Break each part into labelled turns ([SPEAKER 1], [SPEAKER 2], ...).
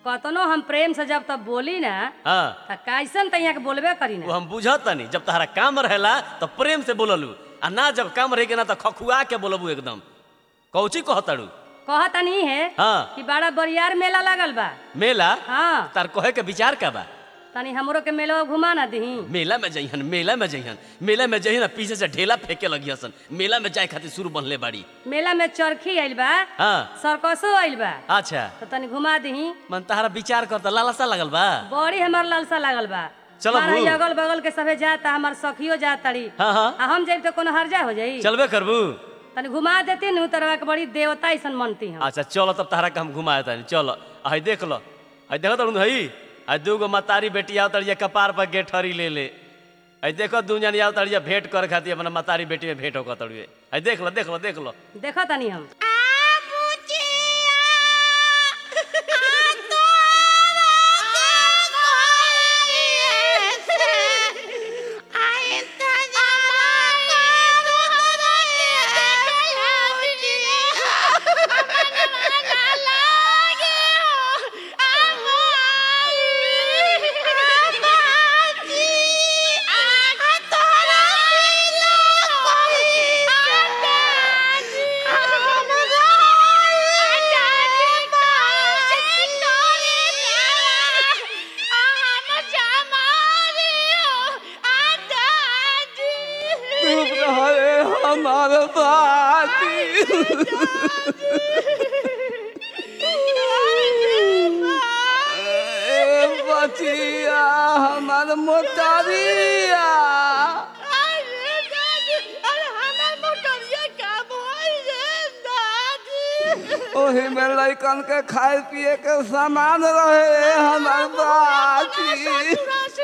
[SPEAKER 1] कतनो हम प्रेम से जब तब बोली ना
[SPEAKER 2] हाँ
[SPEAKER 1] त कैसन त यहाँ के बोलबे करी
[SPEAKER 2] वो
[SPEAKER 1] ना
[SPEAKER 2] हम बुझतनी जब तहरा काम रहेला तो प्रेम से बोललू आ ना जब काम रहे के ना तो खखुआ के बोलबू एकदम कौची कहतड़ू
[SPEAKER 1] कहत नहीं है
[SPEAKER 2] हाँ
[SPEAKER 1] कि बड़ा बरियार मेला लगल बा
[SPEAKER 2] मेला
[SPEAKER 1] हाँ
[SPEAKER 2] तार कहे के विचार का बा
[SPEAKER 1] तनी हमरो के मेला घुमा ना दही
[SPEAKER 2] मेला में जइहन मेला में जइहन मेला में जइहन आ पीछे से ढेला फेंके लगी हसन मेला में जाए खातिर शुरू बनले बाड़ी
[SPEAKER 1] मेला में चरखी आइल बा
[SPEAKER 2] हाँ
[SPEAKER 1] सर्कसो आइल बा
[SPEAKER 2] अच्छा
[SPEAKER 1] तो तनी घुमा दही
[SPEAKER 2] मन तहरा विचार कर त लालसा लगल बा
[SPEAKER 1] बड़ी हमार लालसा लागल बा
[SPEAKER 2] चलो
[SPEAKER 1] हमारा
[SPEAKER 2] बू।
[SPEAKER 1] ई अगल बगल के सभे जाता हमार सखियो जात तड़ी
[SPEAKER 2] हाँ हाँ
[SPEAKER 1] आ हम जाइब तो कोनो हर्जा हो जाई
[SPEAKER 2] चलबे करबू
[SPEAKER 1] तनी घुमा देती नु तरवा के बड़ी देवता ऐसन मनती हम
[SPEAKER 2] अच्छा चलो तब तहरा के हम घुमाए तानी चलो हई देख लो हई देखो तड़ू हई हई दूगो मतारी बेटी आओ तड़िया कपार पर गेठरी ले ले हई देखो दू जन आओ तड़िया भेंट कर खातिर अपना मतारी बेटी में भेंट होकर तड़िए हई देख लो देख लो देख लो
[SPEAKER 1] देखो तनी हम
[SPEAKER 3] हमारे बाती बचिया हमार मोटरिया ओही में लइकन के खाए पिए के सामान रहे हमार बाती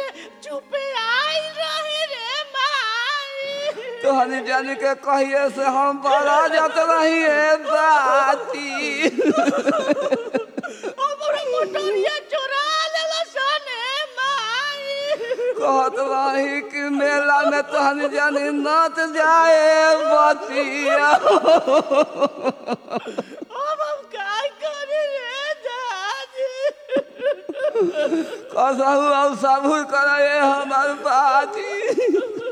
[SPEAKER 3] तोहनी जानी के कहिए से हम बड़ा जात रही है बाती कहत रही कि मेला में तोहनी जानी नत जाए बतिया कसहु अब सबूर करे हमार बाती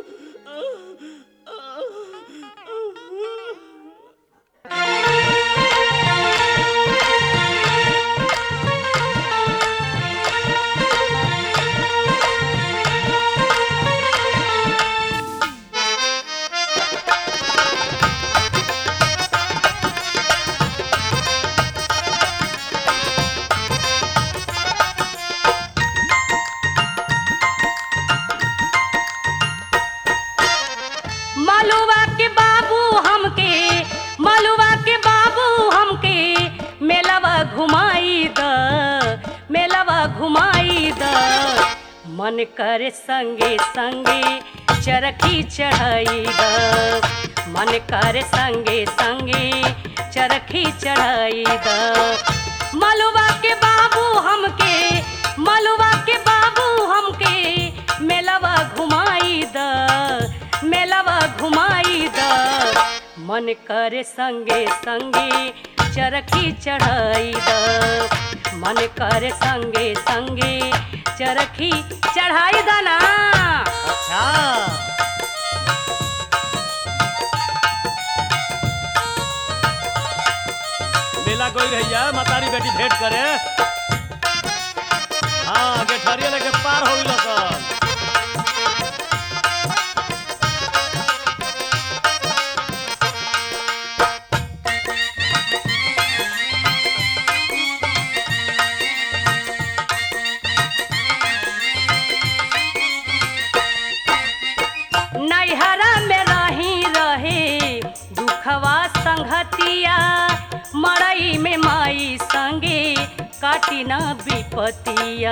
[SPEAKER 1] मलुआ के बाबू हमके मलुआ के बाबू हमके मेलवा घुमाई द मेलवा घुमाई द मन करे संगे संगे चरखी चढ़ाई द मन करे संगे संगे चरखी चढ़ाई द मलुआ के बाबू हमके मलुआ के बाबू हमके मेलवा घुमाई द मेलवा घुमाई द मन करे संगे संगे चरखी चढ़ाई द मन करे संगे संगे चरखी चढ़ाई द ना
[SPEAKER 2] अच्छा मेला कोई रहिया मतारी बेटी भेंट करे हाँ गेठरिया लेके पार हो गइल सन
[SPEAKER 1] नैहरा में रही रहे दुखवा संगतिया मड़ई में माई संगे काटी ना विपतिया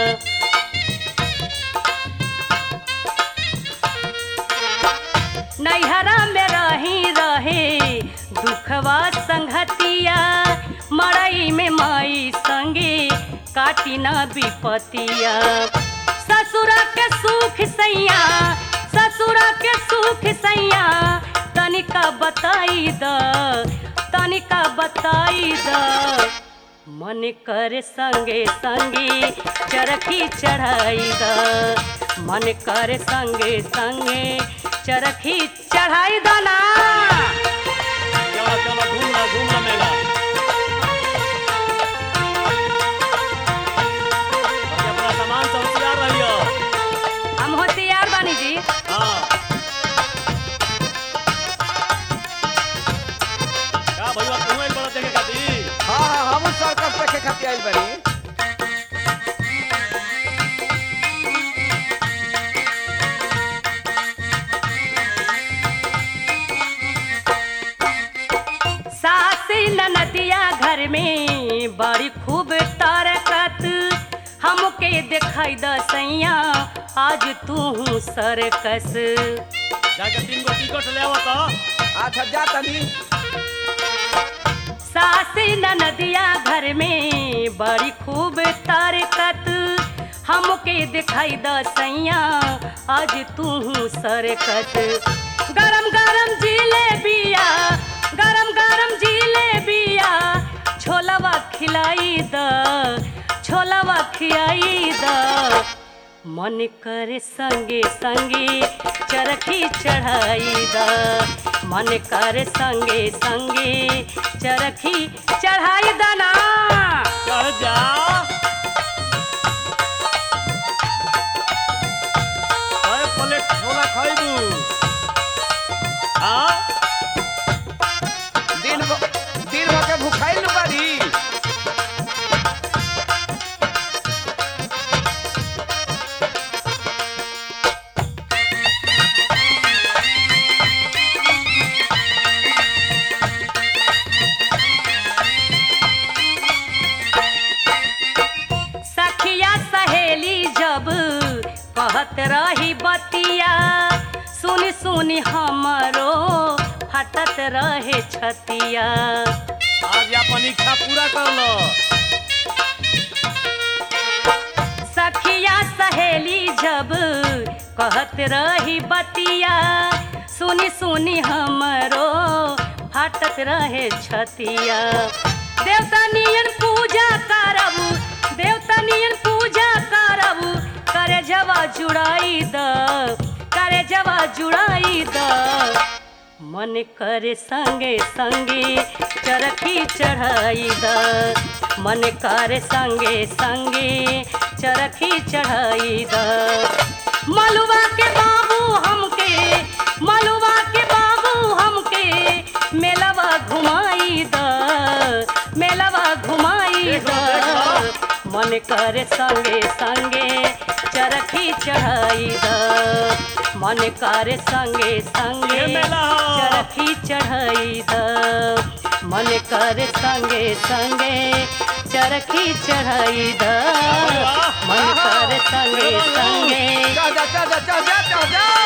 [SPEAKER 1] नैहरा में रही रहे दुखवा संगतिया मड़ई में माई संगे काटी ना विपतिया ससुरा के सुख सैया ससुरा के सुख सैया तनिका बताई द तनिका बताई द मन कर संगे संगे चरखी चढ़ाई द मन कर संगे संगे चरखी चढ़ाई द ना
[SPEAKER 2] चलो चलो घूम लो घूम लो मेला बाकी अपना सामान सब होशियार रहियो
[SPEAKER 1] हम होशियार बानी जी
[SPEAKER 2] हाँ का भैया तू एक बड़ा देखे खातिर
[SPEAKER 3] हाँ हाँ हम सर्कस देखे खातिर आइल बानी
[SPEAKER 1] सास ननदिया घर में बड़ी खूब तारकत हमके दिखाई द सैया आज तू सरकस
[SPEAKER 2] जाके तीन गो टिकट ले आवो तो
[SPEAKER 3] अच्छा जा तनी
[SPEAKER 1] सास ननदिया घर में बड़ी खूब तारकत हमके दिखाई द सैया आज तू सरकस गरम गरम जिलेबिया गरम गरम जिलेबिया छोलवा खिलाई द छोलवा खियाई द मन करे संगे संगे चरखी चढ़ाई द मन करे संगे संगे चरखी चढ़ाई द ना
[SPEAKER 2] चढ़ जा अरे प्लेट छोला खाइबू हाँ
[SPEAKER 3] दिन भर दिन भर के भूखाइल बानी
[SPEAKER 1] सखिया सहेली जब कहत रही बतिया सुनी सुनी हमरो फटत रहे छतिया
[SPEAKER 2] आज अपन इच्छा पूरा कर लो
[SPEAKER 1] सखिया सहेली जब कहत रही बतिया सुनी सुनी हमरो फाटत रहे छतिया देवता नियन पूजा करब देवता नियन पूजा करब करे जवा जुड़ाई द करे जवा जुड़ाई द मन करे संगे संगे चरखी चढ़ाई द मन करे संगे संगे चरखी चढ़ाई द मलुआ के बाबू हमके मलुआ के बाबू हमके मेलवा घुमाई द मेलवा घुमाई द मन करे संगे संगे चरखी चढ़ाई द मन करे संगे संगे
[SPEAKER 2] ये मेला हो।
[SPEAKER 1] चरखी चढ़ाई द मन करे संगे संगे चरखी चढ़ाई द मन करे संगे संगे
[SPEAKER 3] जा जा जा जा जा जा जा